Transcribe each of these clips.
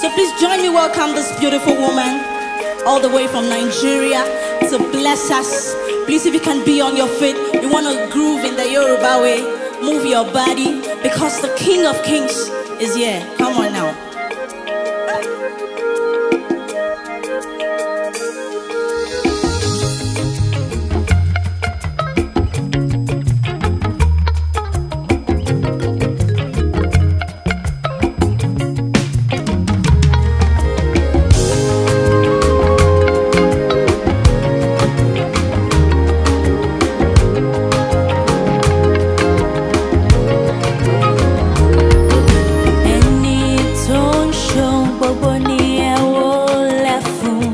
So please join me welcome this beautiful woman all the way from Nigeria to bless us. Please, if you can be on your feet, you want to groove in the Yoruba way, move your body because the King of Kings is here. Come on now. ẹni tó ń ṣohun gbogbo ni ẹ wó lẹ̀ fún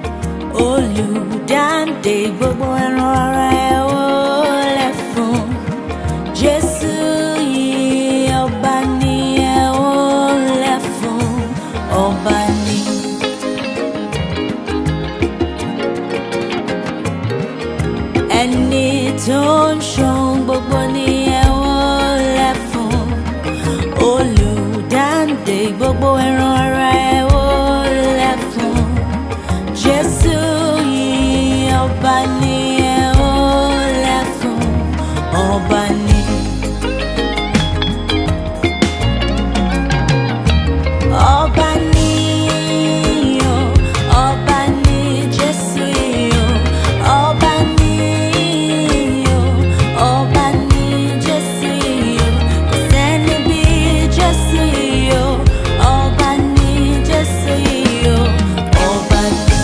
olùdáǹdè gbogbo ẹran ara ẹ wó lẹ̀ fún jésù yìí ọba ni ẹ wó lẹ̀ fún ọba ni. ẹni tó ń ṣohun gbogbo ni ẹ wó lẹ̀ fún olùdáǹdè gbogbo ẹran ara ẹ wó lẹ̀ fún jésù yìí ọba ni ẹ wó lẹ̀ fún ọba ni. ọba ni o ọba ni jésù yìí o ọba ni o ọba ni jésù yìí o kò sẹ́ni bí jésù yìí o ọba ni jésù yìí o ọba ni.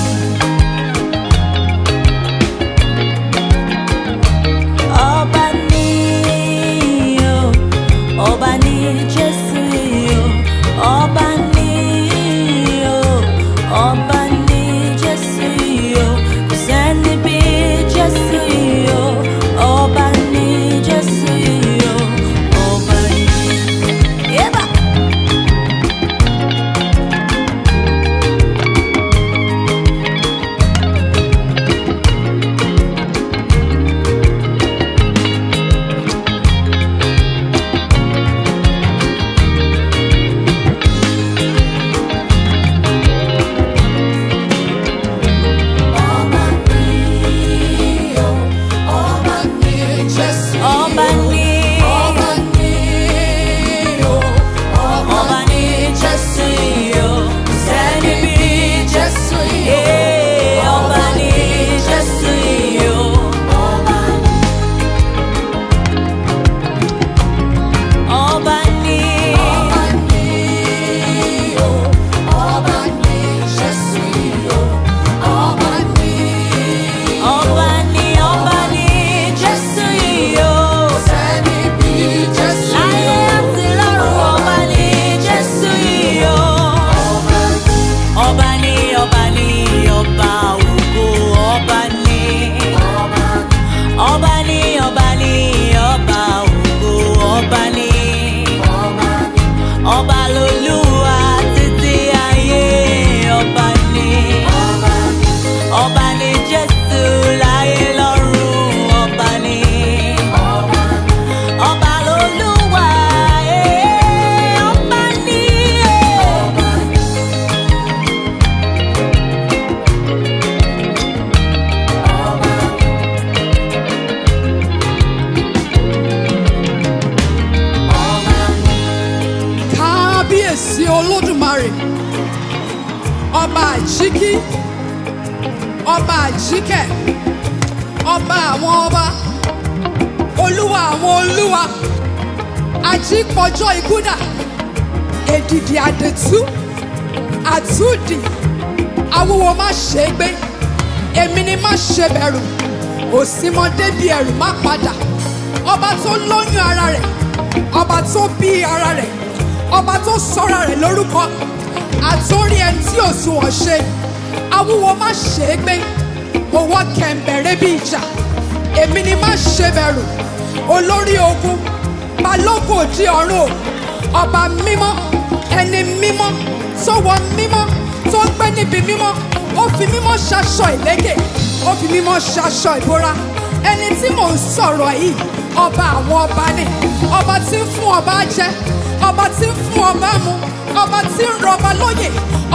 ọba ni o ọba ni jésù yìí o ọba ni o ọba ni jésù yìí o kò sẹ́ni bí jésù yìí o ọba ni jésù yìí o ọba ni. Yeba. ọba ni ọba ni jésù yìí o kò sẹ́ni bí jésù yìí o ọba ni jésù yìí o. ọba ni ọba ni ọba ni jésù yìí o. láyé àti lọ́run ọba ni jésù yìí o. ọba ni ọba ni ọba ògo ọba ni. ọba ni ọba ni ọba ògo ọba ni. ọba lolúwa títí ayé ọba ni. ọba ni jésù láyé lọ́run ọba ni. ọba lolúwa eh, ọba ni. eh. kábíyèsí olódùmarè ọba àjíkí ọba àjíkẹ́ ọba àwọn ọba olúwa àwọn olúwa ajípọjọ ikúdà èdìdì àdètú àtúndì awúwo má ṣe é gbé èmi ni má ṣe bẹ̀rù òsínmọdé bí ẹrù má padà ọba tó lóyún ara rẹ̀ ọba tó bí ara rẹ̀ ọba tó sọra rẹ̀ lórúkọ àtórí ẹni tí ò sunwọ̀n ṣe awúwo má ṣe é gbé owó kẹ̀ǹbẹ̀rẹ̀ bí ìjà èmi ni má ṣe bẹ̀rù olórí ogun balógun òdi ọ̀run o ọba mímọ́ ẹni mímọ́ tó wọ mímọ́ tó gbé níbi mímọ́ ó fi mímọ́ ṣaṣọ ìlẹ́kẹ̀ ó fi mímọ́ ṣaṣọ ìbora ẹni tí mò ń sọ̀rọ̀ yìí ọba àwọn ọba ni ọba tí ń fún ọba jẹ ọba tí ń fún ọba mu ọba tí ń rọba lóyè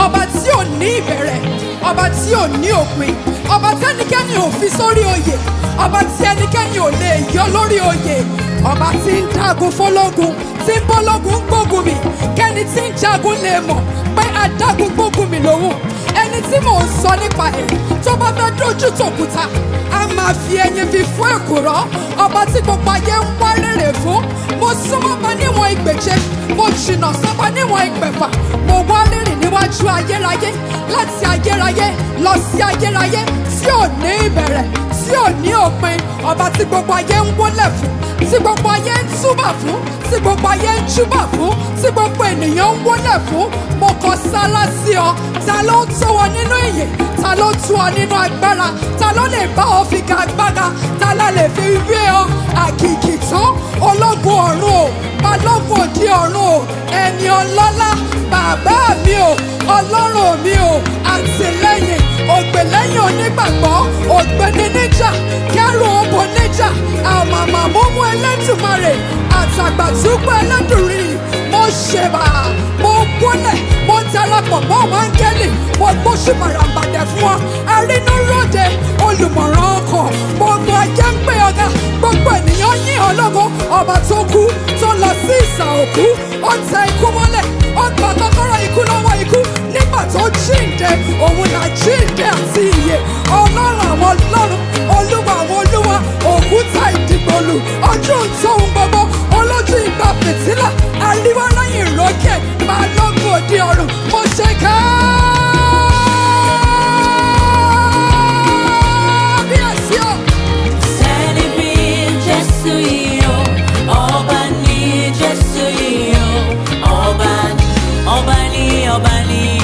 ní ìbẹ̀rẹ̀ ọba tí ò ní òpin ọba tí ẹnikẹ́ni ò fi sórí oyè ọba tí ẹnikẹ́ni ò lè yọ lórí oyè ọba tí ń dágun fọlọ́gun tí ń bọ́lọ́gun gbógun mi kẹ́ni tí ń jagun lè mọ̀ pé adágun gbógun mi lòun ẹni tí mò ń sọ nípa ẹ̀ tó bá fẹ́ dojú tòkúta a máa fi ẹyin fi fún èkùrọ́ ọba tí gbogbo ayé ń wá rèrè fún mo súnmọ́ bá níwọ̀n ìgbèje mo jìnnà sọ́ba níwọ̀n ìgbẹ̀fà mo wá rírìn níwájú ayérayé láti ayérayé lọ sí ayérayé tí ò ní ìbẹ̀rẹ̀ tí ò ní òpin ọba tí gbogbo ayé ń wólẹ̀ fún tí gbogbo ayé ń túbà fún tí gbogbo ayé ń júbà fún tí gbogbo ènìyàn ń wólẹ̀ fún mo kọ sálá sí ọ ta ló ń tó ọ nínú ìyè ta ló tú ọ nínú agbára ta ló lè bá ọ fi ga agbára ta la lè fi wé ọ àkìkì tán ológun ọ̀run o balógun òde ọ̀run o ẹni ọlọ́lá bàbá mi o ọlọ́run mi o àtìlẹ́yìn ògbèlẹ́yìn onígbàgbọ́ ògbéni níjà kẹrù òbò níjà àmàmà múmú ẹlẹ́tùmarè àtàgbàtúgbò ẹlẹ́dùnrin mo ṣèbà mo gbólẹ̀ mo darapọ̀ mọ́ àwọn áńgẹ́lì mo gbóṣù bàràǹbàdẹ̀ fún ọ arínúróde olùmọ̀ràn ọkàn gbogbo ayé ń pè ọ̀gá gbogbo ènìyàn yìn ọ́ lógo ọba tó kú tó lọ sí ìsà òkú ó tẹ ikú mọ́lẹ̀ ó gba kọ́kọ́rọ́ ikú lọ́wọ́ ikú nígbà tó jíǹde òun là jíǹde àti ìyè ọlọ́run àwọn ọlọ́run olúwa àwọn olúwa òkúta ìdìgbòlù ọjọ́ tóun gbogbo olójú ìgbà fìtílà àríwá lẹ́yìn ìrókè balógun òde ọ̀run mo ṣe káábíyèsí o. Sẹ́ni bí Jésù yìí o, ọba ní Jésù yìí o, ọba ní, ọba ní, ọba ní,